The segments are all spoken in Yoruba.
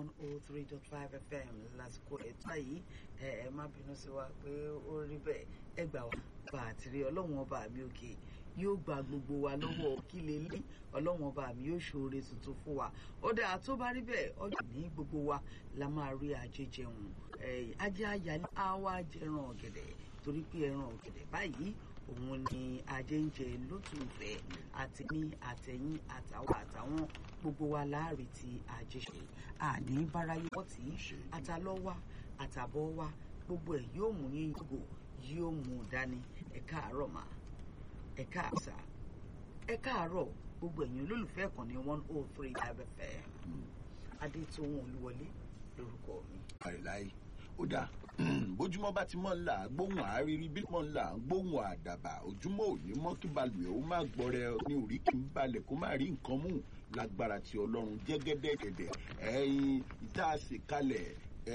one oh three dot five fm lásìkò ẹ̀tọ́ yìí ẹ ẹ má bínú sí wa pé ó rí bẹ́ẹ̀ ẹ gbà wá bá a ti rí ọlọ́run ọba mi òkè yóò gba gbogbo wa lọ́wọ́ kí lè lé ọlọ́run ọba mi yóò ṣoore tuntun fún wa ó dáa tó bá rí bẹ́ẹ̀ ọjọ́ ní gbogbo wa la máa rí ajé jẹun ajé ayálé á wá jẹran ọ̀gẹ̀dẹ̀ torí pé ẹran ọ̀gẹ̀dẹ̀ báyìí òun ni ajé ń jẹ lótùfẹ́ àti ní àtẹ̀yìn àtàwọn àtàwọn gbogbo wa láàrin tí ajé ṣe àní báráyé wọ́n tí àtàlọ́wà àtàbọ̀ wa gbogbo ẹ̀ yóò mú yín yògò yóò mú dání ẹ káàárọ̀ mà ẹ káàsà ẹ káàárọ̀ gbogbo ẹ̀yin olólùfẹ́ kan ní one oh three five fm adétòun olúwọlé lórúkọ mi. àìláì ó dáa bójúmọ́ bá ti mọ́ ńlá gbóhùn àárírí bí mọ́ ńlá gbóhùn àdàbà ojúmọ́ òní mọ́ kí balùwẹ̀ ó má gbọ́rẹ̀ ní orí kí n balẹ̀ kó má rí nǹkan mú lágbára ti ọlọ́run jẹ́gẹ́dẹ́ gẹ̀dẹ̀ ẹyin tá a sì kalẹ̀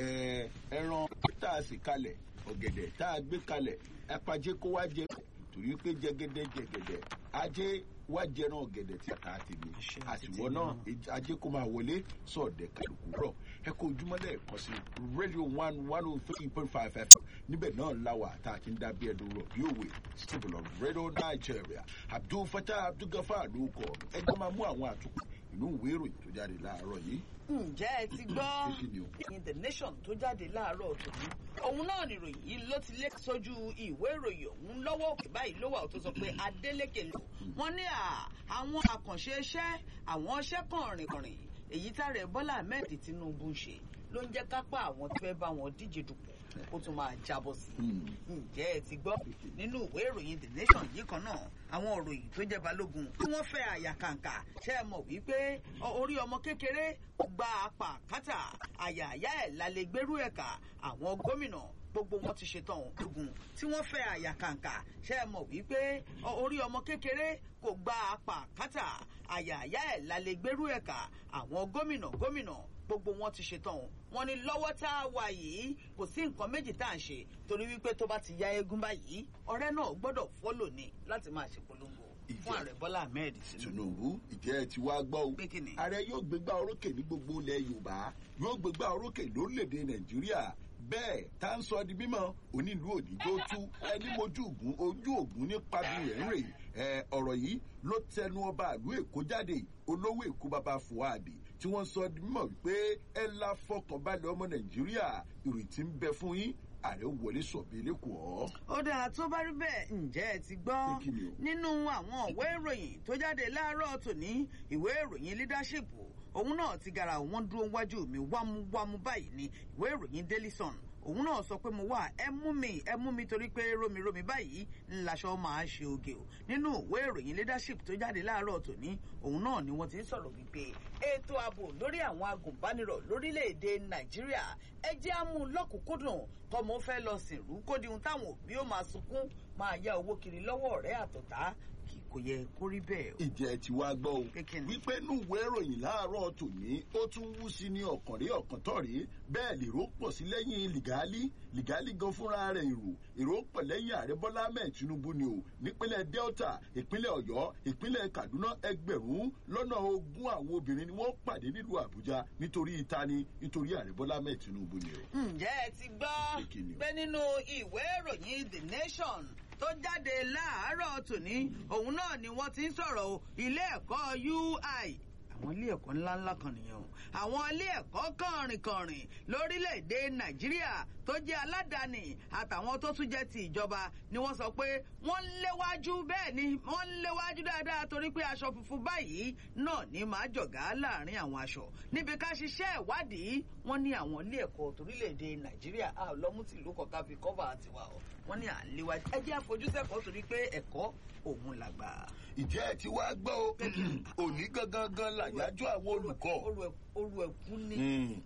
ẹran tá a sì kalẹ̀ ọ̀gẹ̀dẹ̀ tá a gbé kalẹ̀ apajẹ́ kó wá jẹ torí pé jẹ́gẹ́dẹ́ jẹ́gẹ́dẹ́ ajé wá jẹran ọ̀gẹ̀dẹ̀ tí a ti ní àtiwọ́ náà ajé kó máa wọlé sọ̀dẹ̀ kálukú rọ̀ ẹ kó ojúmọ́ lẹ́ẹ̀kan sí radio one one oh three point five fm níbẹ̀ náà láwà tá a ti ń dábí ẹ̀dùn rọ̀ bí òwe stable of radio nigeria abdul fatah abdul gafar ló kọ ẹjọ́ máa mú àwọn àtúkù inú ìwé ìròyìn tó jáde láàárọ̀ yìí. ǹjẹ́ ẹ ti gbọ́ in the nation tó jáde láàárọ̀ tòun òun náà nìròyìn yìí ló ti lé sójú ìwé ìròyìn òun lọ́wọ́ òkè báyìí ló wà tó sọ pé Adeleke lò wọ́n ní àwọn àkànṣe iṣẹ́ àwọn iṣẹ́ kànrìnkànrìn èyí táàrẹ Bọ́lá Ahmed Tinubu ń ṣe ló ń jẹ́ kápá àwọn tó fẹ́ bá wọn díje dupò ó tún máa jábọ́ sí i ǹjẹ́ ẹ ti gbọ́ nínú ìwé ìròyìn the nation yìí kan náà àwọn òròyìn tó jẹ́ balógun tí wọ́n fẹ́ àyà kàǹkà ṣe é mọ̀ wípé orí ọmọ kékeré gba apá kátà àyà àyà ẹ̀ lálẹ́ gbérú ẹ̀ka àwọn gómìnà gbogbo wọn ti ṣetán ogun tí wọ́n fẹ́ àyà kàǹkà ṣe é mọ̀ wípé orí ọmọ kékeré kò gba apá kátà àyà àyà ẹ̀ lálẹ́ gbérú ẹ̀ka àwọn gómìnà gómìnà gbogbo wọn ti ṣetán o wọn ní lọ́wọ́ tá a wà yìí kò sí nǹkan méjì tá à ń ṣe torí wípé tó bá ti ya eégún báyìí ọ̀rẹ́ náà gbọ́dọ̀ fọ́lò ní láti máa ṣe polongo fún ààrẹ Bọ́lá Ahmed Tinubu ìjẹ́ ẹ ti wá gbọ́ o ààrẹ yóò gbégbá orókè ní gbogbo ilẹ̀ Yorùbá yóò gbégbá orókè lórílẹ̀‐èdè Nàìjíríà bẹ́ẹ̀ tá ń sọ di mímọ́ onílù òdìjọ́ tú ẹni mojú ògún ojú ògún nípa bí rẹ̀ ń rè ẹ ọ̀rọ̀ yìí ló tẹnu ọba ìlú Èkó jáde olówó Èkó bàbá Fuadi tí wọ́n sọ di mímọ̀ wípé ẹ la fọkànbalẹ̀ ọmọ Nàìjíríà ìrètí ń bẹ fún yín ààrẹ wọlé sọ̀bí lẹ́kọ̀ọ́. ó dáa tó bá rí bẹ́ẹ̀ ǹjẹ́ ẹ ti gbọ́ nínú àwọn ìwé ìròyìn tó jáde láàárọ̀ tòní ìwé ìròyìn leadership òun náà ti gara òun dúró wájú mi wámúwámú báyìí ní ìwé ìròyìn Daily Sun òun náà sọ pé mo wà ẹ mú mi ẹ mú mi torí pé rómirómi báyìí ńláṣọ máa ṣe oge o nínú ìwé ìròyìn leadership tó jáde láàárọ̀ tòní òun náà ni wọ́n ti ń sọ̀rọ̀ wípé ètò ààbò lórí àwọn agùnbánirọ̀ lórílẹ̀‐èdè nàìjíríà ẹ jẹ́ àmú lọ́kùnkúndùn tọmọ fẹ́ lọ sìnrú kó di ohun táwọn òbí ó máa sunkún máa yá owó kiri lọ́wọ́ ọ̀rẹ́ àtọ̀tá kò yẹ kó rí bẹ́ẹ̀. ìjẹ́ ti wá gbọ́ o wípé inú ìwé ìròyìn láàárọ̀ tòní ó tún wú sí ní ọ̀kàn rí ọ̀kàn tọ̀ rí bẹ́ẹ̀ lèrò pọ̀ sí lẹ́yìn lìgálí lìgálí gan fúnra rẹ̀ èrò èrò pọ̀ lẹ́yìn ààrẹ bọ́lá ahmed tinubu ni o nípínlẹ̀ delta ìpínlẹ̀ ọ̀yọ́ ìpínlẹ̀ kaduna ẹgbẹ̀rún lọ́nà ogún àwọn obìnrin ni wọ́n pàdé nílùú àbújá nítorí ìtani nítorí ààrẹ bọ́lá ahmed tinubu ni o. ǹjẹ́ ẹ ti gbọ́ pé nínú ìwé ìròyìn the nation tó jáde láàárọ̀ tòní òun náà ni wọ́n ti ń sọ̀rọ̀ ilé ẹ̀kọ́ UI àwọn ilé ẹ̀kọ́ ńláńlá kan nìyẹn o àwọn ilé ẹ̀kọ́ kànrìnkànrìn lórílẹ̀‐èdè Nàìjíríà tó jẹ́ aládàáni àtàwọn tó tún jẹ́ ti ìjọba ni wọ́n sọ pé wọ́n ń léwájú bẹ́ẹ̀ ni wọ́n ń léwájú dáadáa torí pé aṣọ funfun báyìí náà ní máa jọ̀gá láàrin àwọn aṣọ níbi ká ṣiṣẹ́ ìwádìí wọ́n ní àwọn ilé ẹ̀kọ́ torílẹ̀‐èdè Nàìjíríà a ò lọ́mú tìlú kọ̀ọ̀kan fi kọ́bà tiwa o wọ́n ní à ń léwájú ẹ jẹ́ àfojúsẹ́kọ̀ọ́ torí pé ẹ̀kọ́ òun làgbà. ìjẹ́ ẹ ti wá gbọ́ o òní gangan gan làyájọ́ àwọn olùkọ́. oru ẹ̀kú ni.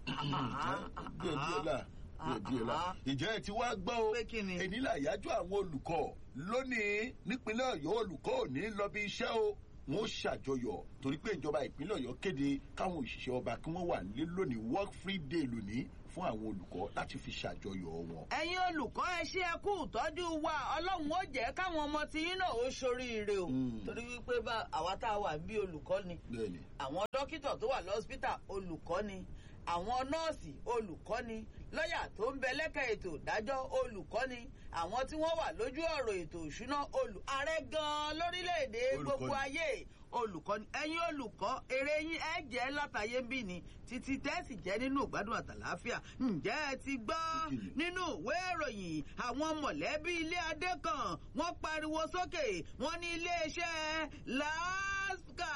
díẹ̀ díẹ̀ la díẹ̀ díẹ̀ la ìjẹ́ ẹ ti wá gbọ́ o èní làyájọ́ àwọn olùkọ́ lónìí nípínlẹ̀ ọ̀yọ́ olùkọ́ ò ní lọ bí iṣẹ́ o wọ́n ṣàjọyọ̀ torí pé ìjọba ìpínlẹ̀ ọ̀yọ́ kéde káwọn òṣìṣẹ́ ọba kí wọ́n wà nílé lónìí work free day lónìí fún àwọn olùkọ́ láti fi ṣàjọyọ̀ wọn. ẹ̀yin olùkọ́ ẹ ṣe ẹ kú ìtọ́jú wa ọlọ́run ó jẹ́ káwọn ọmọ tí yín náà ó ṣoríire o torí wípé bá àwa tá a wà bí olùkọ́ ni àwọn dókítà tó wà lọ́sítà olùkọ́ ni àwọn nọ́ọ̀sì olùkọ́ni lọ́yà tó ń bẹ lẹ́ka ètò ìdájọ́ olùkọ́ni àwọn tí wọ́n wà lójú ọ̀rọ̀ ètò ìṣúná olù ààrẹ gan-an lórílẹ̀‐èdè gbogbo Olùkọ́ni. ayé olùkọ́ni ẹ̀yin olùkọ́ eré yín ẹ jẹ́ látàyé bí ni títí tẹ́sì jẹ́ nínú ìgbádùn àtàláfíà ǹjẹ́ ẹ ti gbọ́ Ìkìlọ̀. nínú ìwé ìròyìn àwọn mọ̀lẹ́bí ilé adé kan wọ́n pariwo sókè wọ́n ní iléeṣẹ́ láàsìkà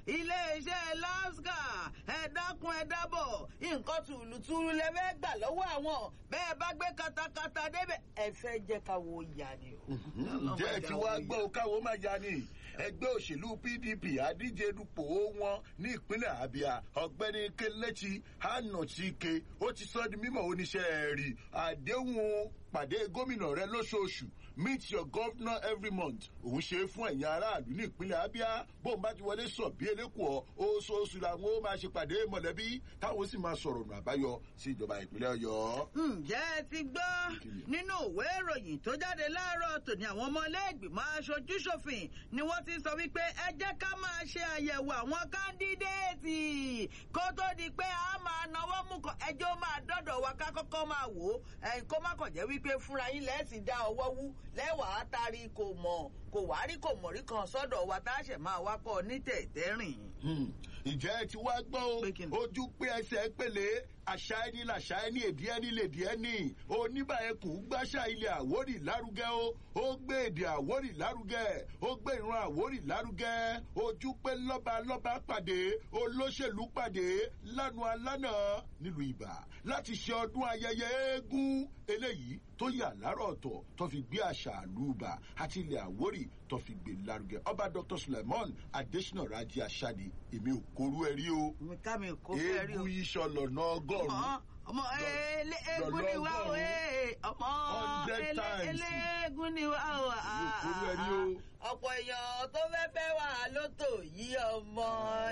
iléeṣẹ́ láàsìkà ẹ dákun ẹ dábọ̀ nǹkan tùlùtùlù lẹ fẹ́ gbà lọ́wọ́ àwọn bẹ́ẹ̀ bá gbé katakata débẹ̀ ẹ fẹ́ jẹ́ ká wo ìyá ni o. ǹjẹ́ ẹ ti wá gbọ́ ọ káwọ́ máa ya ni ẹgbẹ́ òṣèlú pdp adíje dupò wọn ní ìpínlẹ̀ abia ọ̀gbẹ́ni kelechi hanotike ó ti sọ di mímọ̀ oníṣẹ́ rí àdéhùn pàdé gómìnà rẹ lóṣooṣù meet your governor every month òun ṣe é fún ẹ̀yin aráàlú ní ìpínlẹ̀ abia bóun bá ti wọlé sọ bí elékùọ́ oṣooṣù làwọn ó máa ṣe pàdé mọ̀lẹ́bí táwọn ó sì máa sọ̀rọ̀ ọ̀nà àbáyọ sí ìjọba ìpínlẹ̀ ọ̀yọ́. ǹjẹ́ ẹ ti gbọ́ nínú ìwé ìròyìn tó jáde láàárọ̀ tòní àwọn ọmọlẹ́gbìmọ̀ aṣojúṣòfin ni wọ́n ti sọ wípé ẹ jẹ́ ká máa ṣe àyẹ̀wò àwọn kándídéètì kó tó di pé a máa náwó mú kan ẹjọ́ máa dọ́dọ̀ wa ká kọ́kọ́ máa wò ó ẹ̀yin kó má kàn jẹ́ wípé fúnra yín lẹ́sìn dá ọwọ́ wú lẹ́wàá tari kò mọ̀ kò wá rí kò mọ̀ rí kan sọ́dọ̀ wa tá a ṣẹ̀ máa wá kọ́ ní tẹ̀tẹ̀rìn. Hmm. ǹjẹ́ ẹ ti wá gbọ́ o Pé kí ni? ojú pé ẹsẹ̀ pèlè àṣà ẹni làṣà ẹni èdè ẹni lèdè ẹni oníbà ẹkùn gbàṣà ilẹ̀ àwórì lárugẹ o ó gbé èdè àwórì lárugẹ ó gbé ìran àwórì lárugẹ ojú pé lọ́ba lọ́ba pàdé olóṣèlú pàdé lánàá lánàá nílùú ibà láti ṣe ọdún ayẹyẹ eégún eléyìí tó yà lárọ̀ ọ̀tọ̀ tó fi gbé àṣà àlùbà àti ilẹ̀ àwórì tó fi gbé lárugẹ ọba dr suleiman adesina raji asade èmi ò korú ẹ rí o mi ká mi kó fẹ́ rí o. eégún iṣan lọ́nà ọgọ́rùn-ún ọmọ ọmọ ele eégún ni wá o ee ọmọ Hundred ele times. ele eégún ni wá o. Mi ò kúrú ẹ rí o. ọ̀pọ̀ èèyàn tó fẹ́ fẹ́ wà lótò yí ọmọ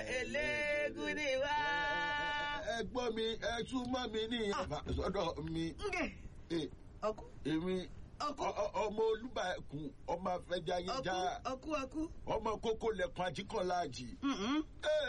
eléégún ni wá. ẹ gbọ́ mi ẹ tún mọ́ mi ní sọ́dọ̀ mi Nge Eh, ọkú èmi ọkú ọ- ọ- ọmọ olúbàkún ọmọ afẹjáyéjá ọkú ọkú ọkú. ọmọ kókó lẹkùn ajíkọ̀lájì Mhm.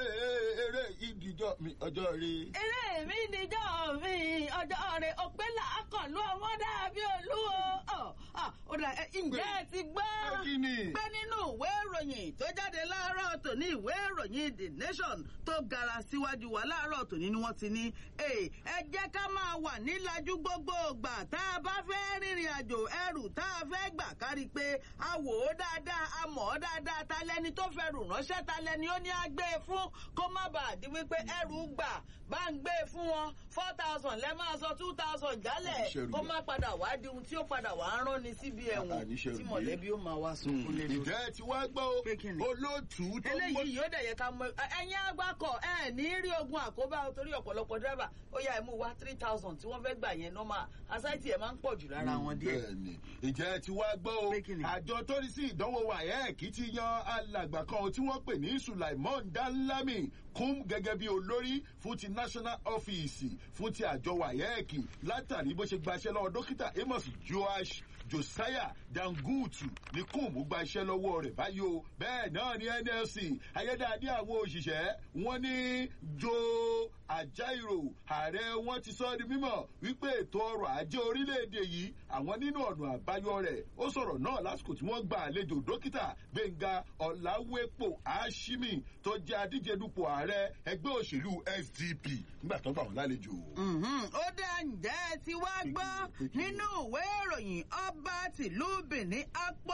eré ìdíjọ́ mi ọjọ́ rí eré mi níjọ́ mi ọjọ́ rẹ̀ òpé làákànlú ọmọ dàbí olúwo. Ọ̀, ọ̀, ó dà, ẹ, ǹjẹ́ ẹ ti gbọ́? kí ni pé nínú ìwé ìròyìn tó jáde láàárọ̀ tòní ìwé ìròyìn the nation tó gara síwájú wa láàárọ̀ tòní ni wọ́n ti ní "Ẹ, ẹ jẹ́ ká máa wà nílájú gbogbo ìgbà tá a bá fẹ́ rìnrìn àjò ẹrù tá a fẹ́ gbà kárí pé a wò ó dáadáa a mọ̀ ọ́ dáadáa ta lẹni tó fẹ́ rù ránṣẹ́ ta lẹni ó ní á gbé e fún kó má bàa di wípé ẹrù gbà bá ń gbé e fún wọn four thousand lẹ́ máa sọ two thousand jálẹ̀ Àníṣẹ́rù kó gbà. má padà wá di ohun tí ó padà wá rán ni síbi ẹ̀wọ̀n Àníṣẹ́rù tí gbé. mọ̀lẹ́bí ó máa wá sunkún lé lórí ìjẹ́ ti wá gbọ́ o Pé kí ni? olóòtú tó mọ́ eléyìí yóò dẹ̀ yẹ ká mọ ẹ- ẹ̀yin agbákọ̀ ẹ ní rí ogun àkóbá o torí ọ̀pọ̀lọpọ̀ dírẹ́bà ó yá ẹ mú wá three thousand tí wọ́n fẹ́ gbà yẹn nọ́mà asáìtì ẹ̀ máa ń pọ̀ jù lára wọn díẹ̀. bẹ́ẹ̀ni ìjẹ́ ti wá gbọ́ o Pé kí ni? àjọ tó rí sí ìdánwò wáyẹ́ẹ̀kì ti yan alàgbà kan tí wọ́n pè ní sulaimon danlami kún gẹ́gẹ́ bí olórí fún ti national office fún ti àjọ wáyẹ́ẹ̀kì látàrí bó ṣe gbaṣẹ́ lọ́wọ́ dókítà amos joash josiah dangutu ní kùmù gba iṣẹ́ lọ́wọ́ rẹ̀ báyìí o bẹ́ẹ̀ náà ní nlc ayédáadé àwọn òṣìṣẹ́ wọn ní jo àjáìrò ààrẹ wọn ti sọ di mímọ̀ wípé ètò ọrọ̀ ajé orílẹ̀-èdè yìí àwọn nínú ọ̀nà àbáyọ rẹ̀ ó sọ̀rọ̀ náà lásìkò tí wọ́n gba àlejò dókítà gbẹ̀ngà ọ̀làwépò àṣìmì tó jẹ́ adíje dupò ààrẹ ẹgbẹ́ òṣèlú sdp nígbà tó gbà wọ́n lálejò. Mhm. ó dá ǹjẹ́ ẹ ti wá gbọ́ nínú ìwé ìròyìn ọba tìlú benin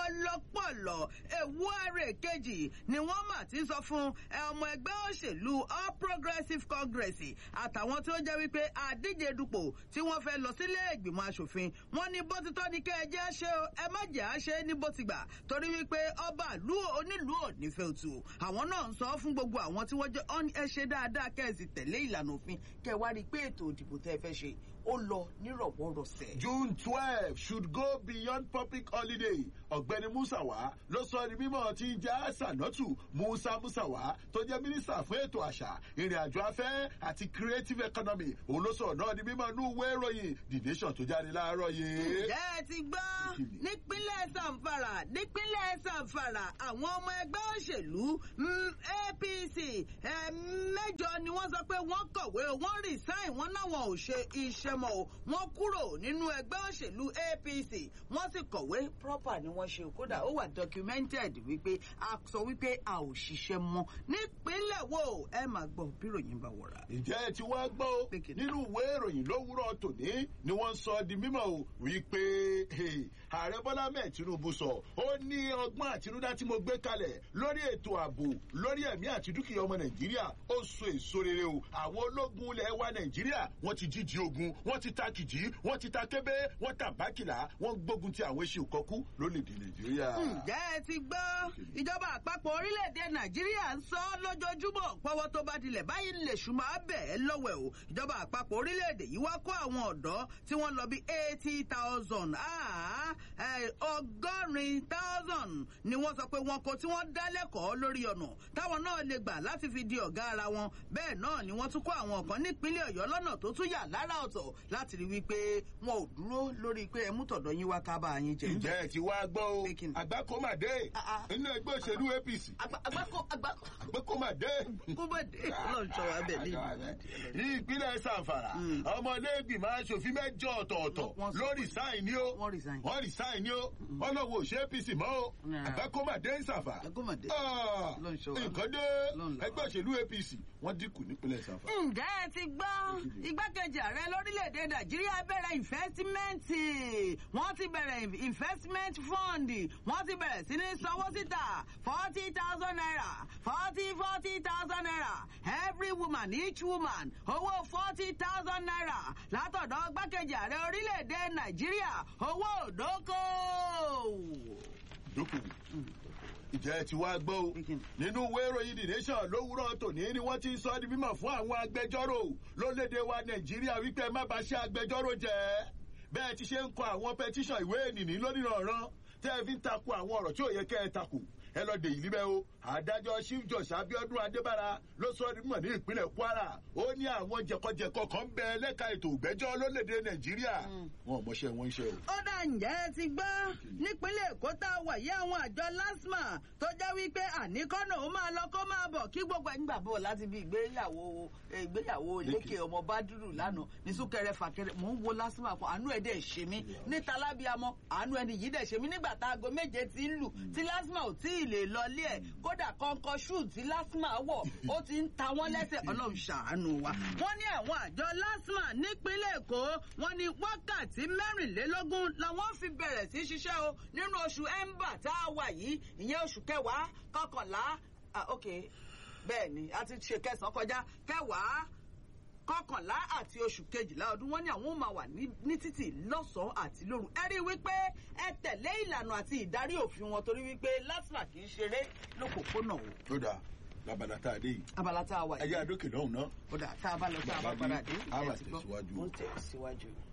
apọlọpọlọ ewúare kejì ni wọ́n mà ti sọ fún ẹ, ọmọ ẹgbẹ́ òṣèlú all progressives congress àtàwọn tí ó jẹ́ wípé àdíje dupò tí wọ́n fẹ́ lọ sílé ìgbìmọ̀ asòfin wọ́n ní bó ti tọ́ ni kẹ́ ẹ jẹ́ ṣe o ẹ má jẹ́ á ṣe é ní bó ti gbà torí wípé ọba ìlú onílùú ò nífẹ̀ẹ́ òtù àwọn náà ń sọ fún gbogbo àwọn tí wọ́n jẹ́ ọ́n ẹ ṣe dáadáa kẹ́ ẹ sì tẹ̀lé ìlànà òfin kẹ́ ẹ wá rí i pé ètò ìdìbò tẹ́ ẹ fẹ́ ṣe ó lọ nírọ̀wọ́rọ̀sẹ̀. june twelve should go beyond public holiday ọ̀gbẹ́ni musawa ló sọ ní mímọ́ tí ń já sànọ́tù musa musawa tó jẹ́ mínísítà fún ètò àṣà ìrìn àjò afẹ́ àti creative economy òun ló sọ̀rọ̀ náà ní mímọ́ inú ìwé ìròyìn the nation tó jáde láàárọ̀ yìí. ǹjẹ́ ẹ ti gbọ́ Kíni? nípínlẹ̀ zamfara nípínlẹ̀ zamfara àwọn ọmọ ẹgbẹ́ òṣèlú mm, apc eh, ẹ̀ẹ̀mẹ́jọ ni wọ́n sọ pé wọ́n kọ̀wé o wọ́n resign wọ́n náwọn ò ṣe iṣẹ́ mọ́ o wọ́n kúrò nínú ẹgbẹ́ òṣèlú apc wọ́n sì kọ̀wé proper ni wọ́n ṣe o kódà ó wà documented wípé a sọ wípé a ò ṣiṣẹ́ mọ́ nípínlẹ̀ wo ẹ máa gbọ́ bíròyìn bá wọ̀ra. ǹjẹ́ ẹ ti wá gbọ́ o nínú ìwé ìròyìn lówùúrọ̀ tòní ni wọ́n sọ di mímọ̀ o wípé ààrẹ bọ́lá mẹ́ẹ̀ tinubu sọ ó ní ọgbọ́n àtinúdá tí mo gbé kalẹ̀ lórí ètò ààbò lórí ẹ̀mí àti dúkìá ọmọ nàìjíríà ó so èso rere o àwọn ológun ilẹ̀ wa nàìjíríà wọ́n ti jíjí ogun wọ́n ti ta kìjì wọ́n ti ta kébé wọ́n ta bákìlá wọ́n gbógun ti àwọn eṣe òkọ́kú lólèdè nàìjíríà. ǹjẹ́ ẹ ti gbọ́ ìjọba àpapọ̀ orílẹ̀-èdè nàìjíríà ń sọ lójoojúmọ́ pọ́wọ́ tó bá dilẹ̀ báyìí lè ṣùgbọ́n bẹ́ẹ̀ lọ́wẹ̀ o ìjọba àpapọ̀ orílẹ̀-èdè yìí wá kó àwọn ọ̀dọ́ tí wọ́n lọ bí eighty thousand ọgọ́rin thousand ni wọ́n sọ pé wọn kò tí wọ́n dá lẹ́kọ̀ọ́ lórí ọ̀nà táwọn náà lè gbà láti fi di ọ̀gá ara wọn bẹ́ẹ̀ náà ni wọ́n tún kó àwọn kan nípínlẹ̀ ọ̀yọ́ lọ́nà tó tún yà lára ọ̀tọ̀ láti rí wípé wọn ò dúró lórí pé ẹ mú tọ̀dọ̀ yín wá ká bá yín jẹ. ǹjẹ́ ẹ ti wá gbọ́ o àgbákòmàdé nínú ẹgbẹ́ òṣèlú apc àgbákòmàdé kúbọ̀dé ọlọ́run sọ wá bẹ̀ ní ìlú ní ìpínlẹ̀ sanfara ọmọlẹ́gbìmọ̀ aṣòfin mẹ́jọ ọ̀tọ̀ọ̀tọ̀ lórí sáìn ni ó wọ́n resign. wọ́n resign ni ó wọ́n lọ wo òṣè apc mọ́ ó àgbákòmàdé ń sàfà Àgbákòmàdé. Ah, Ọlọ́run ṣọ́ wa. nǹkan dé Ọlọ́run là wá. ẹgbẹ́ òṣèlú apc wọ́n dínkù nípínlẹ̀ sanfara. ǹjẹ́ ẹ ti gbọ́ igbákejì ààrẹ lórílẹ̀‐èdè nàìjíríà bẹ̀rẹ̀ ìnfẹ́símẹ́ǹtì wọ́n ti bẹ̀rẹ̀ investment fund wọ́n ti bẹ̀rẹ̀ sí ní sanwó síta forty thousand naira forty forty thousand naira every woman each woman owó forty thousand naira látọ̀dọ̀ igbákejì ààrẹ orílẹ̀‐èdè nàìjíríà owó òdókò. dókòwò ìjẹ́ ẹ ti wá gbọ́ o nínú ìwé ìròyìn the nation lówùúrọ̀ tòní ni wọ́n ti ń sọ ọ́ di mímọ̀ fún àwọn agbẹjọ́rò lólédè wa nàìjíríà wípé ẹ má bá ṣe agbẹjọ́rò jẹ́ bẹ́ẹ̀ ti ṣe ń kọ àwọn pẹtíṣàn ìwé ènìní lónìrànràn tẹ́ ẹ fi ń takò àwọn ọ̀rọ̀ tí ò yẹ kẹ́ ẹ takò ẹ lọ dè yìí níbẹ̀ o adájọ́ chief judge abiodun adébára ló sọ ní mọ̀ ní ìpínlẹ̀ kwara ó ní àwọn jẹkọjẹkọ kan ń bẹ lẹ́ka ètò ìgbẹ́jọ́ lólédè nàìjíríà wọn ò mọṣẹ́ wọn ń ṣe o. ó dà ǹjẹ́ ẹ ti gbọ́ nípínlẹ̀ èkó tá a wà yí àwọn àjọ lasma tó jẹ́ wípé àníkọ́nà ó máa lọ kó máa bọ̀ kí gbogbo ẹ̀ ń gbà bọ̀ láti bí ìgbéyàwó ìgbéyàwó lékè ọmọ bádùrù lánàá ní súnkẹrẹ fàkẹrẹ mò ń wo lasma kan àánú ẹ̀ dẹ̀ ṣe mí níta lábíamọ àánú ẹni yìí dẹ̀ ṣe mí nígbà tá aago méje ti ń lù tí lasma ò tí ì lè lọlé ẹ̀ kódà kọ́ńkọ́ ṣù tí lasma wọ̀ ó ti ń ta wọ́n lẹ́sẹ̀ ọlọ́run ṣàánú wa. wọ́n ní àwọn àjọ lasma nípínlẹ̀ èkó wọ́n ní wákàtí mẹ́rìnlélógún làwọn fi bẹ̀rẹ̀ sí ṣiṣẹ́ o nínú oṣù ember tá a wà yìí ìyẹn oṣù kẹwàá kọkànlá ah ok bẹ́ẹ̀ ni a ti ṣe kẹsàn-án kọjá kẹwàá kọkànlá àti oṣù kejìlá ọdún wọn ní àwọn ò máa wà ní ní títì lọ́sàn-án àti lóru ẹ rí i wípé ẹ tẹ̀lé ìlànà àti ìdarí òfin wọn torí wípé lasma kì í ṣeré lókòókòónà o. ó dáa labala tá a dé yìí abala tá a wà ẹ jẹ́ àdókè lọ́hùn náà. ó dà tá a bá lọ sí àbá padà dé a máa ẹ ti gbọ́. tẹ̀síwájú. ó ń tẹ̀síwájú.